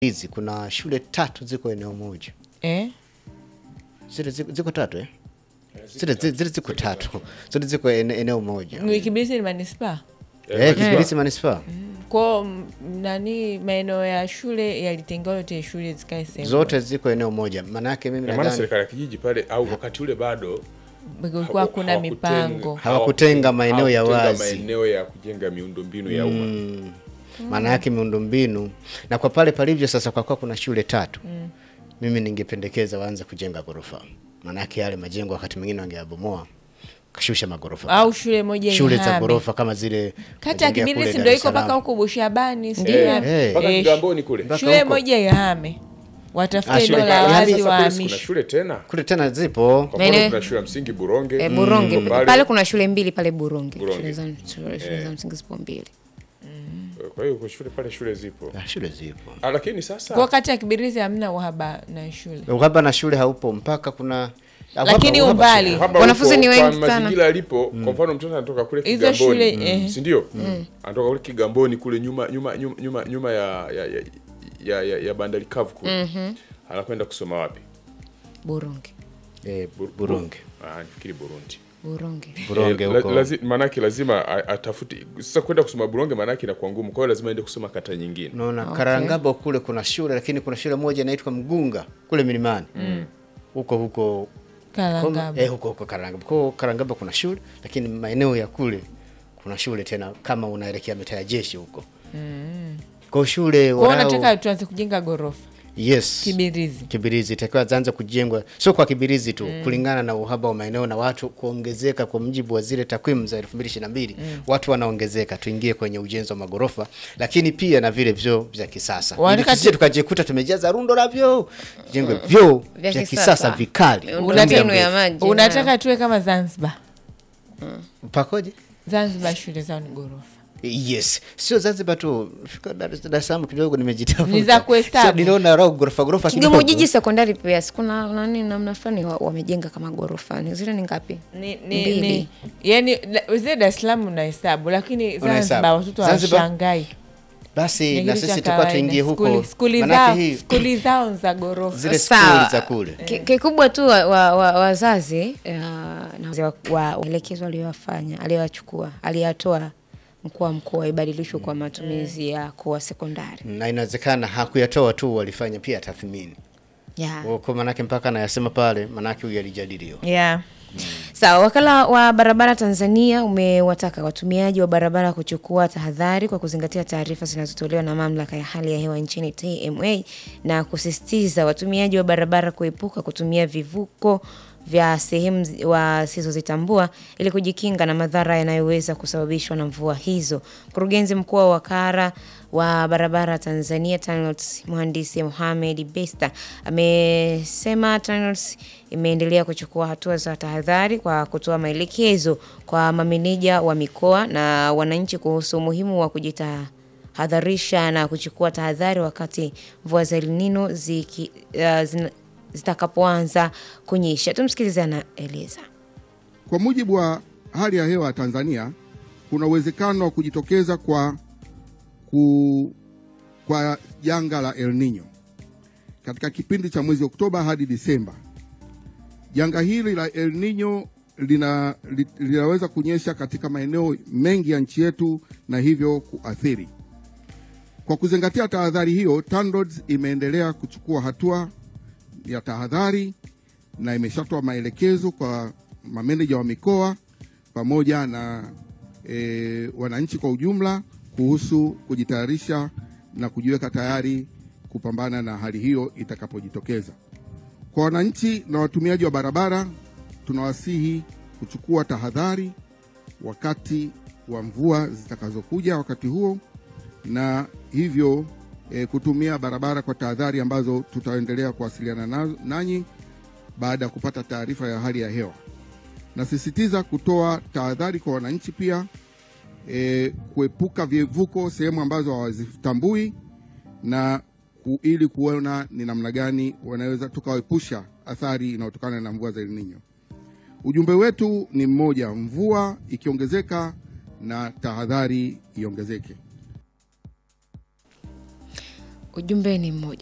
hizi kuna shule tatu ziko eneo moja eh? zile ziko, ziko tatu eh? zile zile zile ziko tatu zote ziko ene- eneo moja Ni Kibirizi ni manispaa eh, Kibirizi manispaa kwao, m- nani maeneo ya shule yalitengewa yote shule zikae sehemu zote ziko eneo moja maanake mimi Na maana nadhani serikali ya kijiji pale au wakati ule bado kulikuwa haku- kuna hawakutenga- mipango Hawakutenga maeneo ya hawakutenga wazi. maeneo ya kujenga miundombinu ya umma maana yake miundombinu na kwa pale palivyo sasa, kwa kuwa kuna shule tatu mimi ningependekeza waanze kujenga ghorofa, maana yake yale majengo wakati mwingine wangeyabomoa kashusha magorofa au shule moja shule za ihame. ghorofa kama zile kata ya majengea kule Kibirizi Dar ndo es iko mpaka Salaam. huko Bushabani sijui Eh, wapi. eh. mpaka Eh, Kigamboni kule Mpaka shule huko. moja ihame, watafute Ah, eneo shule- la yaani wazi Sasa kule si kuna wahamishe. shule tena kule tena zipo kwa Maeneo- mfano kuna shule ya msingi Buronge E, Buronge Iko pale. pale kuna shule mbili pale Buronge, Buronge. shule za, shule, shule za msingi zipo mbili. kwa hiyo kwa shule pale shule zipo Ah, shule zipo Ah, lakini sasa Kwa kata ya Kibirizi hamna uhaba na shule. uhaba na shule haupo mpaka kuna uhaba- Lakini uhaba umbali. sio. Hapa Wanafunzi huko ni wengi kwa sana. mazingira alipo kwa mfano mtoto anatoka kule Hizo shule, Kigamboni eh. si ndio anatoka kule Kigamboni kule nyuma nyuma nyuma nyuma, nyuma ya, ya, ya, ya, ya, ya bandari kavu kule anakwenda kusoma wapi Buronge, Eh, Bu- Burundi ah nafikiri Burundi Buronge. Buronge Eh, la- huko lazi- maanake lazima a- atafute sasa kwenda kusoma Buronge maanake inakuwa ngumu kwa hiyo lazima aende kusoma kata nyingine naona Karangabo kule kuna shule lakini kuna shule moja inaitwa Mgunga kule milimani huko huko Kalangabo. eh, huko huko Karangabo kwa Karangabo kuna shule lakini maeneo ya kule kuna shule tena kama unaelekea mitaa ya jeshi huko kwa shule Kwa hiyo walau- nataka tuanze kujenga ghorofa yes Kibirizi. Kibirizi itakiwa zaanza kujengwa, sio kwa Kibirizi tu kulingana na uhaba wa maeneo na watu kuongezeka. Kwa mujibu wa zile takwimu za 2022 watu wanaongezeka, tuingie kwenye ujenzi wa magorofa, lakini pia na vile vyoo vya kisasa, ili Wanataka tusije tu- tukajikuta tumejaza rundo la vyoo, jengwe vyoo Vya vya kisasa. kisasa vikali. Miundombinu ya maji. Unataka tuwe kama Zanzibar. Pakoje? Zanzibar shule zao ni ghorofa. Yes, sio Zanzibar tu, fika Dar es Dar es Salaam kidogo nimejitafuta. Ni za kuhesabu. Sio, Niliona rao ghorofa ghorofa Kigoma kidogo. Ujiji sekondari pia si kuna nani namna fulani wa- wamejenga kama ghorofa. Ni zile ni ngapi? Ni, ni, Mbili. ni, yani la- zile Dar es Salaam unahesabu lakini Unahesabu. Zanzibar watoto Zanzibar? hawashangai. Basi Ni na kitu cha sisi tulikuwa kawaida. tuingie huko, Skuli- skuli Manake zao hii skuli zao ni za ghorofa. zile Sawa. skuli za kule Ki- Kikubwa tu wa- wa- wa- wazazi uh, na wazee wa- wa maelekezo aliyowafanya aliyowachukua aliyatoa mkuu wa mkoa ibadilishwe kwa matumizi ya kuwa sekondari. na inawezekana hakuyatoa tu, walifanya pia tathmini Yeah. kwa manake mpaka anayasema pale, manake huyu alijadiliwa. Yeah. Sawa, wakala wa barabara Tanzania umewataka watumiaji wa barabara kuchukua tahadhari kwa kuzingatia taarifa zinazotolewa na mamlaka ya hali ya hewa nchini TMA na kusisitiza watumiaji wa barabara kuepuka kutumia vivuko vya sehemu zi- wasizozitambua ili kujikinga na madhara yanayoweza kusababishwa na mvua hizo. Mkurugenzi mkuu wa wakara wa barabara Tanzania TANROADS mhandisi Mohamed Besta amesema TANROADS imeendelea kuchukua hatua za tahadhari kwa kutoa maelekezo kwa mameneja wa mikoa na wananchi kuhusu umuhimu wa kujitahadharisha na kuchukua tahadhari wakati mvua za El Nino ziki, uh, zina- zitakapoanza kunyesha. Tumsikilize anaeleza. Kwa mujibu wa hali ya hewa ya Tanzania, kuna uwezekano wa kujitokeza kwa, ku, kwa janga la El Nino katika kipindi cha mwezi Oktoba hadi Disemba. Janga hili la El Nino lina, li, linaweza kunyesha katika maeneo mengi ya nchi yetu na hivyo kuathiri. Kwa kuzingatia tahadhari hiyo, TANROADS imeendelea kuchukua hatua ya tahadhari na imeshatoa maelekezo kwa mameneja wa mikoa pamoja na e, wananchi kwa ujumla kuhusu kujitayarisha na kujiweka tayari kupambana na hali hiyo itakapojitokeza. Kwa wananchi na watumiaji wa barabara, tunawasihi kuchukua tahadhari wakati wa mvua zitakazokuja wakati huo, na hivyo e, kutumia barabara kwa tahadhari ambazo tutaendelea kuwasiliana nazo- nanyi baada ya kupata taarifa ya hali ya hewa. Nasisitiza kutoa tahadhari kwa wananchi pia e, kuepuka vivuko sehemu ambazo hawazitambui na ku, ili kuona ni namna gani wanaweza tukawaepusha athari inayotokana na mvua za El Nino. Ujumbe wetu ni mmoja, mvua ikiongezeka na tahadhari iongezeke. ujumbe ni mmoja